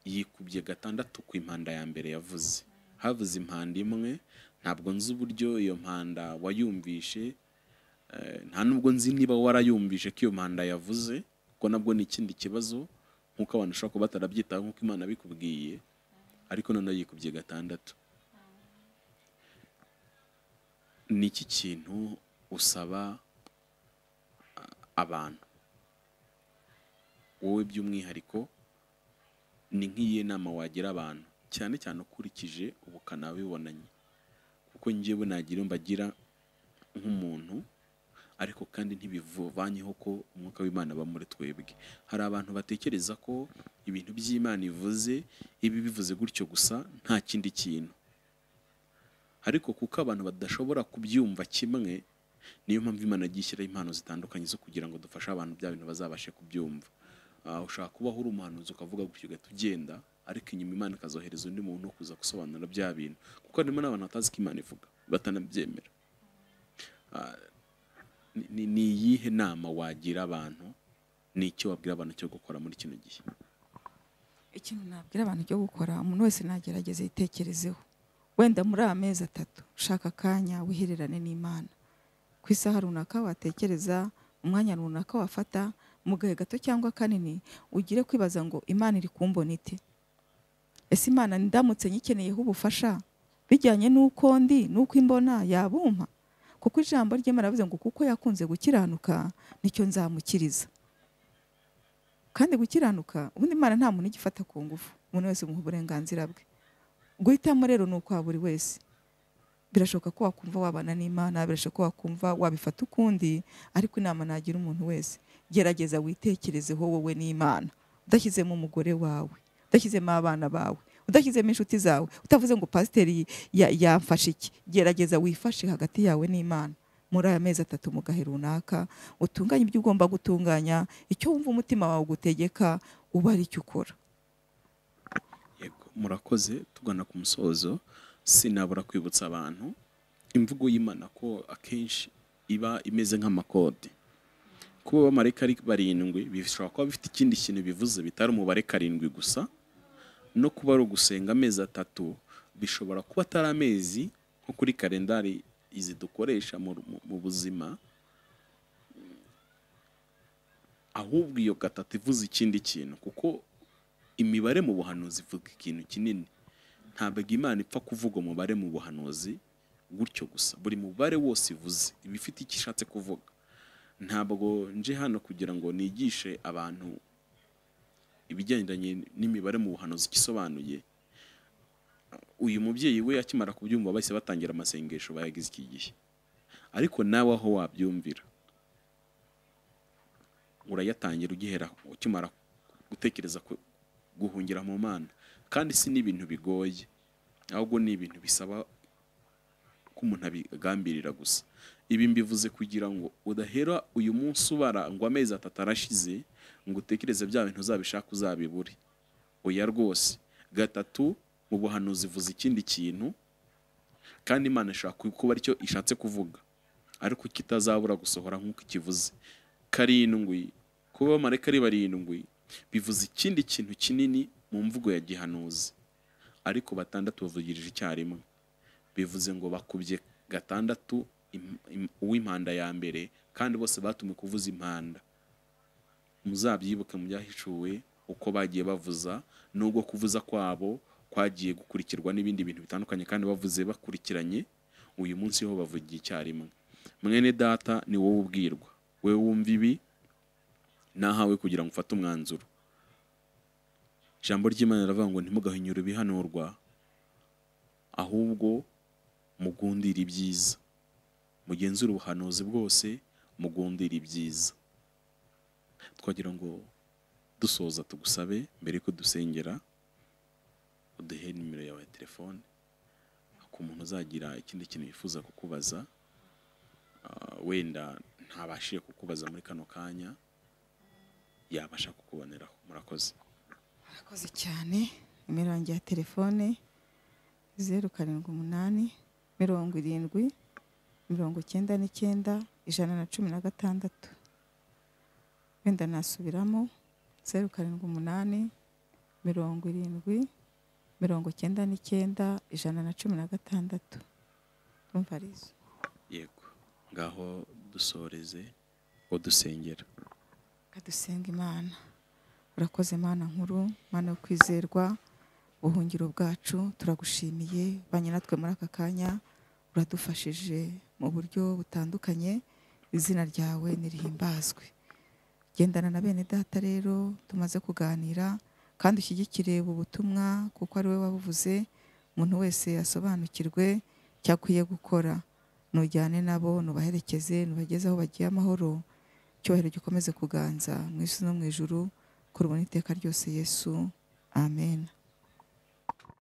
yikubye gatandatu ku impanda ya mbere yavuze havuze impanda imwe ntabwo nzi uburyo iyo mpanda wayumvishe eh, nta nubwo nzi niba warayumvishe ko iyo mpanda yavuze kuko nabwo ni ikindi kibazo nk'uko abantu bashobora kuba batarabyitaho nk'uko imana bikubwiye ariko noneho yikubye gatandatu ni iki kintu usaba ah, abantu wowe by'umwihariko ni nk'iyihe nama wagira abantu cyane cyane ukurikije ubukana wibonanye kuko njyewe nagira mbagira nk'umuntu ariko kandi ntibivanyeho ko umwuka w'imana aba muri twebwe hari abantu batekereza ko ibintu by'imana ivuze ibi bivuze gutyo gusa nta kindi kintu ariko kuko abantu badashobora kubyumva kimwe niyo mpamvu imana igiye ishyiraho impano zitandukanye zo kugira ngo dufashe abantu bya bintu bazabashe kubyumva Ah, ushobora kuba uri umuhanuzi ukavuga gutyo ugahita ugenda ariko inyuma imana ikazohereza undi muntu wo kuza gusobanura bya bintu kuko harimo n'abantu batazi ko imana ivuga batanabyemera Ah, ni- ni- ni iyihe nama wagira abantu ni icyo wabwira abantu cyo gukora muri kino gihe ikintu nabwira abantu cyo gukora umuntu wese nagerageza yitekerezeho wenda muri aya mezi atatu shaka akanya wihererane n'imana ku isaha runaka watekereza umwanya runaka wafata mu gahe gato cyangwa kanini ugire kwibaza ngo imana iri kumbona ite ese imana ndamutse nyikeneyeho ubufasha bijyanye n'uko ndi n'uko imbona yabumpa kuko ijambo ry'imana rivuze ngo kuko yakunze gukiranuka nicyo nzamukiriza kandi gukiranuka ubundi imana nta muntu igifata ku ngufu umuntu wese umuha uburenganzira bwe guhitamo rero ni ukwa buri wese birashoboka ko wakumva wabana n'imana birashoboka ko wakumva wabifata ukundi ariko inama nagira umuntu wese gerageza witekerezeho wowe n'imana udashyizemo umugore wawe udashyizemo abana bawe udashyizemo inshuti zawe utavuze ngo pasiteri ya- yamfashe iki gerageza wifashe hagati yawe n'imana muri aya mezi atatu mu gahe runaka utunganye ibyo ugomba gutunganya icyo wumva umutima wawe ugutegeka uba ari cyo ukora yego murakoze tugana ku musozo sinabura kwibutsa abantu imvugo y'imana ko akenshi iba imeze nk'amakode kuba abamarayika ari barindwi bishobora kuba bifite ikindi kintu bivuze bitari umubare karindwi gusa no kuba ari ugusenga amezi atatu bishobora kuba atari amezi nko kuri kalendari izi dukoresha mu, mu- mu buzima ahubwo iyo gatatu ivuze ikindi kintu kuko imibare mu buhanuzi ivuga ikintu kinini ntabwo imana ipfa kuvuga umubare mu buhanuzi gutyo gusa buri mubare wose ivuze iba ifite icyo ishatse kuvuga ntabwo nje hano kugira ngo nigishe abantu ibigendanye n'imibare mu buhanuzi icyo isobanuye uyu mubyeyi we akimara kubyumva bahise batangira amasengesho bayageze iki gihe ariko nawe aho wabyumvira urayatangira ugihera ukimara gutekereza ku- guhungira mu mana kandi si n'ibintu bigoye ahubwo ni ibintu bisaba ko umuntu abigambirira gusa ibi mbivuze kugira ngo udahera uyu munsi ubara ngo amezi atatu arashize ngo utekereze bya bintu uzabishaka uzabibure oya rwose gatatu mu buhanuzi ivuze ikindi kintu kandi imana ishobora ku- kuba aricyo ishatse kuvuga ariko kitazabura gusohora nk'uko ikivuze karindwi kuba abamarayika ari barindwi bivuze ikindi kintu kinini mu mvugo ya gihanuzi ariko batandatu bavugirije icyarimwe bivuze ngo bakubye gatandatu im- im- uw'impanda ya mbere kandi bose batumwe kuvuza impanda muzabyibuke mu byahishuwe uko bagiye bavuza n'ubwo kuvuza kwabo kwagiye gukurikirwa n'ibindi bintu bitandukanye kandi bavuze bakurikiranye uyu munsi ho bavugiye icyarimwe mwene data ni wowe ubwirwa wowe wumva ibi nahawe kugira ngo ufate umwanzuro ijambo ry'imana riravuga ngo ntimugahinyure ibihanurwa ahubwo mugundire ibyiza mugenzure ubuhanuzi bwose mugundire ibyiza twagira ngo dusoza tugusabe mbere yuko dusengera uduhe nimero yawe ya telefone ku muntu uzagira ikindi kintu yifuza kukubaza ah, wenda ntabashije kukubaza muri kano kanya yabasha kukuboneraho murakoze murakoze cyane nimero yanjye ya telefone zeru karindwi umunani mirongo irindwi mirongo icyenda n'icyenda ijana na cumi na gatandatu wenda nasubiramo zeru karindwi umunani mirongo irindwi mirongo icyenda n'icyenda ijana na cumi na gatandatu urumva ari izo yego ngaho dusoreze ngo dusengera kadusenga imana urakoze mana nkuru mana yo kwizerwa ubuhungiro bwacu turagushimiye banye natwe muri aka kanya uradufashije mu buryo butandukanye izina ryawe nirihimbazwe gendana na bene data rero tumaze kuganira kandi ushyigikire ubu butumwa kuko ari we wabuvuze umuntu wese asobanukirwe icyo akwiye gukora nujyane nabo nubaherekeze nubageze aho bagiye amahoro icyubahiro gikomeze kuganza mu isi no mu ijuru kurubona iteka ryose yesu amen